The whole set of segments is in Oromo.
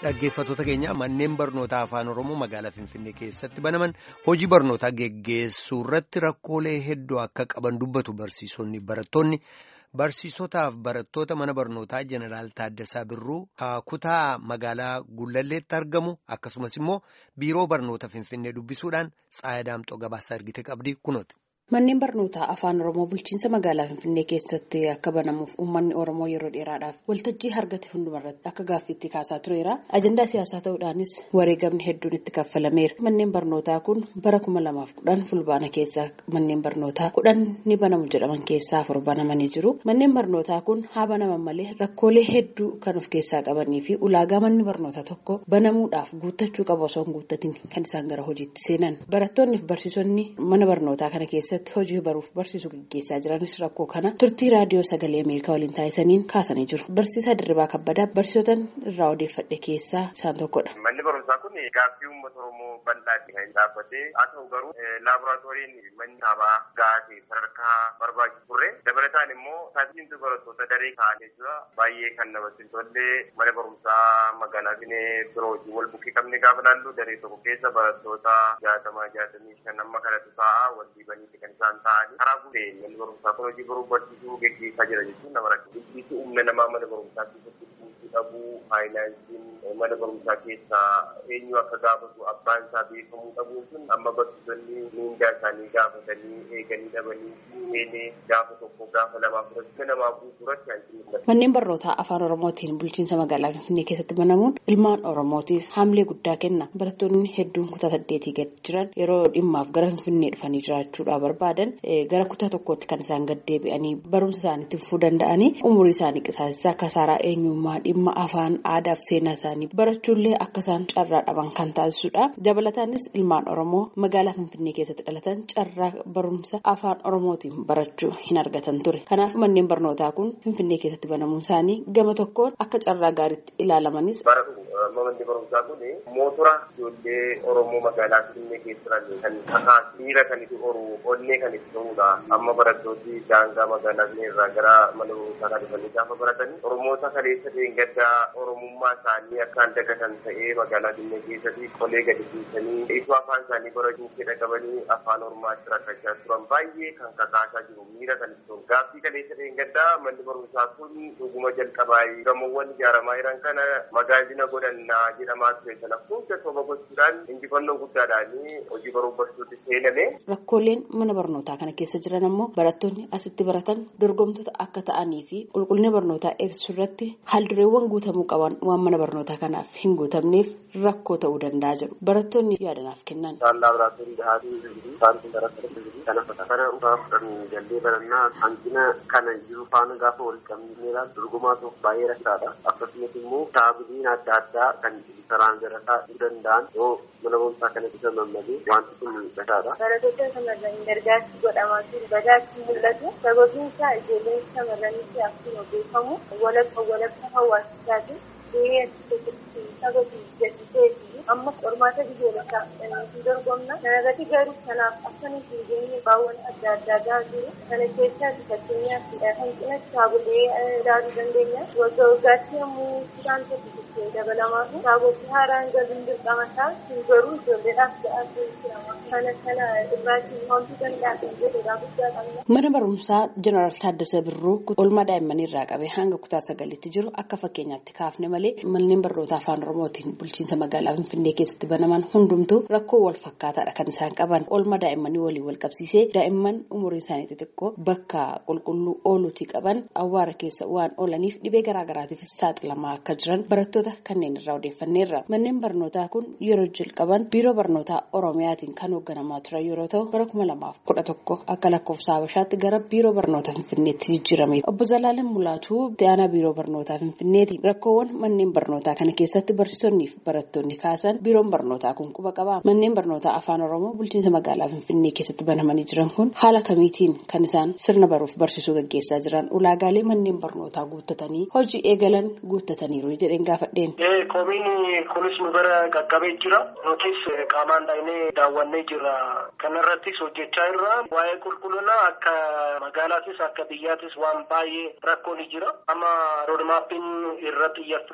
Dhaggeeffattoota keenya manneen barnootaa afaan Oromoo magaalaa Finfinnee keessatti banaman hojii barnootaa geggeessuu irratti rakkoolee hedduu akka qaban dubbatu barsiisonni barattoonni barsiisotaaf barattoota mana barnootaa jeneraal Taaddasaa Birruu kutaa magaalaa Gullalleetti argamu akkasumas immoo biiroo barnoota Finfinnee dubbisuudhaan Tsaayadaamxoo gabaasa argite qabdi kunooti. Manneen barnootaa afaan Oromoo bulchiinsa magaalaa Finfinnee keessatti akka banamuuf uummanni Oromoo yeroo dheeraadhaaf waltajjii argate hundumarratti akka gaaffiitti kaasaa tureera. Ajandaa siyaasaa ta'uudhaanis wareegamni hedduun itti kaffalameera. Manneen barnootaa kun bara kuma lamaaf kudhan fulbaana keessaa manneen barnootaa kudhan ni banamu jedhaman keessaa afur banamanii jiru. Manneen barnootaa kun haa banaman malee rakkoolee hedduu kan of keessaa qabanii fi ulaagaa manni barnootaa tokko banamuudhaaf guuttachuu qabu osoo hin guuttatin kan isaan gara hojiitti seenan. Barattoonni fi barsiisonni mana barnootaa kana keessa hojii baruuf barsiisuu gaggeessaa jiranis rakkoo kana turtii raadiyoo sagalee ameerikaa waliin taasisaniin kaasanii jiru barsiisaa dirribaa kabbadaa barsiisotan irraa odeeffadhe keessaa isaan tokkodha. manni barumsaa kun gaaffii uummata oromoo bal'aatti kan dhaabbatee haa ta'u garuu laaboraatooriin manni dhaabaa gaatee sadarkaa barbaachisu turre dabalataan immoo taasisiintu barattoota daree kaa'anii jira baay'ee kan namatti hin tolle mana barumsaa magaalaa finfinnee biroo wajjin wal bukkee qabne gaafa laallu daree tokko keessa barattoota jaatamaa jaatamii shan amma kanatu ta'a wal dhiibanii kan isaan ta'anii karaa guutee manni barumsaa kun hojii baruu barsiisuu geggeessaa jira jechuun nama rakkisa. Guddisi humna namaa mana barumsaa keessatti guutuu dhabuu, faayinaansiin mana barumsaa keessaa eenyu akka gaafatu abbaan isaa beekamuu dhabuu sun amma barsiisonni miindaa isaanii gaafatanii eeganii dhabanii seenee gaafa tokko gaafa lamaa fudhachuu namaa guutuu irratti hanqinni Manneen barnootaa afaan Oromootiin bulchiinsa magaalaa Finfinnee keessatti banamuun ilmaan Oromootiif haamilee guddaa kenna. Barattoonni hedduun kutaa saddeetii gad jiran yeroo dhimmaaf gara Finfinnee dhufanii jiraachuudhaaf barbaadan gara kutaa tokkootti kan isaan gad deebi'anii barumsa isaaniitti fufuu danda'anii umurii isaanii qisaasessaa kasaaraa eenyummaa dhimma afaan aadaa fi seenaa isaanii barachuullee akka isaan carraa dhaban kan taasisudha. Dabalataanis ilmaan Oromoo magaalaa Finfinnee keessatti dhalatan carraa barumsa afaan Oromootiin barachuu hin argatan ture. Kanaaf manneen barnootaa kun Finfinnee keessatti banamuun isaanii gama tokkoon akka carraa gaariitti ilaalamanis. Manni barumsaa kun mootora ijoollee Oromoo magaalaa Finfinnee keessa jiran kan kakaasu miira kan itti horu onnee kan itti ta'udha. Amma barattooti daangaa magaalaa Finfinnee irraa gara mana barumsaa kan dhufanii gaafa baratanii Oromoota kaleessa gaddaa Oromummaa isaanii akkaan dagatan ta'ee magaalaa Finfinnee keessatti qolee gadi dhiisanii isu afaan isaanii barachuu fedha qabanii afaan Oromaatti rakkachaa turan baay'ee kan kakaasaa jiru miira kan itti ta'u. Gaaffii kaleessa gaddaa manni barumsaa kun dhuguma jalqabaa gamoowwan ijaaramaa jiran kana magaazina godhannaa jedhamaa ture sana hunda soba gochuudhaan injifannoo guddaadhaan hojii baruu barsiisuutti seename. Rakkooleen mana barnootaa kana keessa jiran ammoo barattoonni asitti baratan dorgomtoota akka ta'anii fi qulqullina barnootaa eegsisuu irratti haaldureewwan guutamuu qaban waan mana barnootaa kanaaf hin guutamneef rakkoo ta'uu danda'a jedhu barattoonni yaadanaaf kennan. Isaan laaboraatoorii dhahaatii jiru isaan kun barattoota jiru kana kana dhugaa fudhanii jallee barannaa hanqina kana jiru faana gaafa wal qabnee ilaalu dorgomaa tokko baay'ee rakkaadha akkasumas immoo kitaabileen adda addaa kan saraan garataa dhuu danda'an yoo mana barumsaa kana bisa mammalee wanti kun mul'ataadha. Barattoota shamarranii gargaarsi godhamaa jiru badaatti mul'atu sababiin isaa ijoolleen shamarranitti akkuma beekamu walakka walakka hawaasichaati gahee keessatti saba jajjitee fi amma qormaata biyyoolessaa fudhanii dorgomna kanarratti garuu kanaaf akkana hin geenye baawwan adda addaa gaa jiru kana keessaati fakkeenyaaf hanqina kitaabolee ilaaluu dandeenya wagga waggaatti yommuu isaan tokko dabalamaa fi kitaabota haaraan galuun dirqama isaa hin garuu ijoolleedhaaf ga'aa kana kana irraatti wanti danda'an jedhudha guddaa qabna. Mana barumsaa Jeneraal Taaddasaa Birruu oolmaa daa'immanii irraa qabee hanga kutaa sagalitti jiru akka fakkeenyaatti kaafne malee manneen barnootaa afaan Oromootiin bulchiinsa magaalaa Finfinnee keessatti banaman hundumtuu rakkoo wal fakkaataadha kan isaan qaban oolmaa daa'immanii waliin wal qabsiisee daa'imman umurii isaanii xixiqqoo bakka qulqulluu ooluutii qaban awwaara keessa waan oolaniif dhibee garaagaraatiifis saaxilamaa akka jiran barattoota kanneen irraa odeeffanneerra manneen barnootaa kun yeroo jalqaban biiroo barnootaa oromiyaatiin kan hoogganamaa turan yeroo ta'u bara kuma lamaaf kudha tokko akka lakkoofsa habashaatti gara biiroo barnootaa finfinneetti jijjiirame obbo Zalaaleen Mulaatuu aanaa biiroo barnootaa finfinneeti rakkoowwan manneen barnootaa kana keessatti barsiisonnii fi barattoonni kaasan biiroon barnootaa kun quba qaba manneen barnootaa afaan oromoo bulchiinsa magaalaa finfinnee keessatti banamanii jiran kun haala kamiitiin kan isaan sirna baruuf barsiisuu gaggeessaa jiran ulaagaalee manneen barnootaa guuttatanii hojii eegalan guuttataniiru jedheen gaafadheen. Komiin kunis nu bira qaqqabee jira. Nutis qaamaan dhaqnee daawwannee jirra. Kanarrattis hojjechaa irra waa'ee qulqullinaa akka magaalaatis akka biyyaatis waan baay'ee rakkoon jira. Amma roodmaappiin irra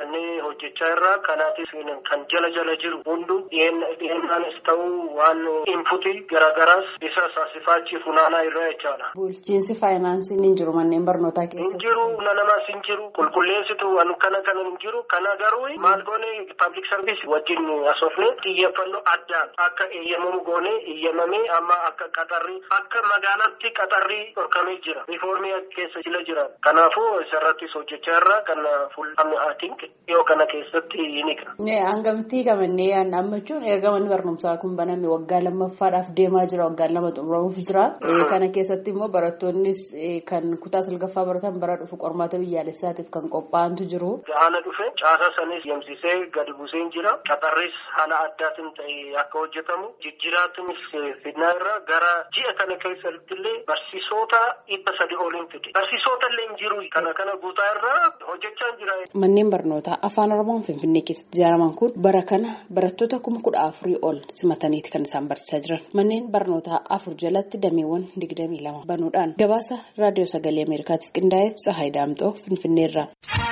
xiyyeeffannee hojjechaa irraa kanaatis kan jala jala jiru hundu dhiyeenyaanis ta'uu waan inputii garaagaraas isa saasifaachi funaanaa irraa jechaadha. Bulchiinsi faayinaansiin hin jiru manneen barnootaa keessatti. Hin jiru namaas hin jiru qulqulleessitu waan kana kana hin jiru kana garuu maal goone paablik sarviis wajjin asoofne xiyyeeffannoo addaan akka eeyyamamu goone eeyyamamee amma akka qaxarrii akka magaalaatti qaxarrii dhorkamee jira riifoormii keessa jila jira kanaafuu isarrattis hojjechaa irraa kan fuul'amne haatink dhiyoo kana keessatti ni qaba. Hangamtii kamannee amma jechuun erga manni barnoomsaa kun baname waggaa lammaffaadhaaf deemaa jira waggaa lama xumuramuuf jira kana keessatti immoo barattoonnis kan kutaa salgaffaa baratan bara dhufu qormaata biyyaalessaatiif kan qophaa'antu jiru. Haala dhufe caasaa sanis yemsisee gadi buuseen jira qaxarris haala addaatiin ta'e akka hojjetamu jijjiraatinis fidnaa irra gara ji'a kana keessatti illee barsiisota dhibba sadi oliin fide barsiisota illee hin jiru kana kana guutaa irraa hojjechaa jira. Manneen barnootaa afaan oromoon finfinnee keessatti ijaaraman kun bara kana barattoota kuma kudha afurii ol simataniiti kan isaan barsiisaa jiran manneen barnootaa afur jalatti dameewwan digdamii lama banuudhaan gabaasa raadiyoo sagalee ameerikaatiif qindaa'eef tsahaay daamxoo finfinneerraa.